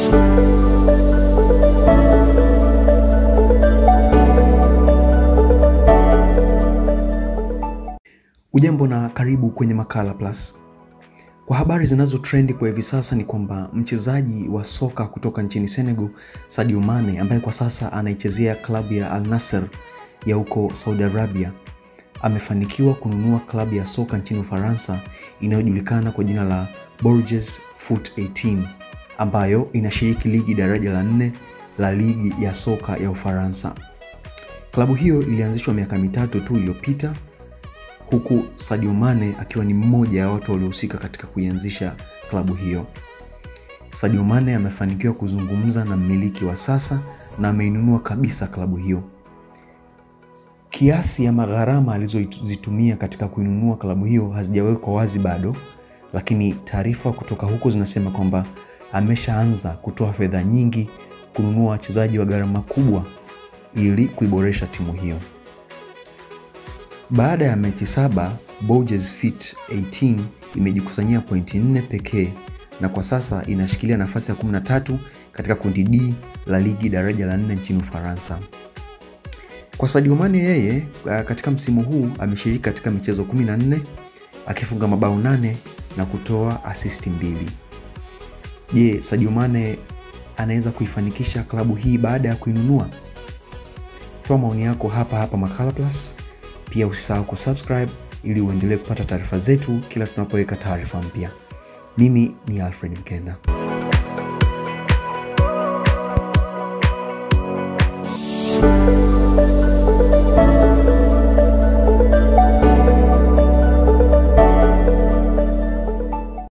Ujambo na karibu kwenye Makala Plus. Kwa habari zinazo trendi kwa hivi sasa ni kwamba mchezaji wa soka kutoka nchini Senegal, Sadio Mane ambaye kwa sasa anaichezea klabu ya Al Nassr ya huko Saudi Arabia amefanikiwa kununua klabu ya soka nchini Ufaransa inayojulikana kwa jina la Bordeaux Foot 18 ambayo inashiriki ligi daraja la nne la ligi ya soka ya Ufaransa. Klabu hiyo ilianzishwa miaka mitatu tu iliyopita huku Sadio Mane akiwa ni mmoja ya watu waliohusika katika kuianzisha klabu hiyo. Sadio Mane amefanikiwa kuzungumza na mmiliki wa sasa na ameinunua kabisa klabu hiyo. Kiasi ya magharama alizozitumia katika kuinunua klabu hiyo hazijawekwa wazi bado, lakini taarifa kutoka huko zinasema kwamba ameshaanza kutoa fedha nyingi kununua wachezaji wa gharama kubwa ili kuiboresha timu hiyo. Baada ya mechi saba, Bordeaux Foot 18 imejikusanyia pointi nne pekee na kwa sasa inashikilia nafasi ya 13 katika kundi D la ligi daraja la nne nchini Ufaransa. Kwa Sadio Mane, yeye katika msimu huu ameshiriki katika michezo 14 akifunga mabao nane na kutoa asisti mbili. Je, Sadio Mane anaweza kuifanikisha klabu hii baada ya kuinunua? Toa maoni yako hapa hapa Makala Plus. Pia usisahau kusubscribe ili uendelee kupata taarifa zetu kila tunapoweka taarifa mpya. Mimi ni Alfred Mkenda.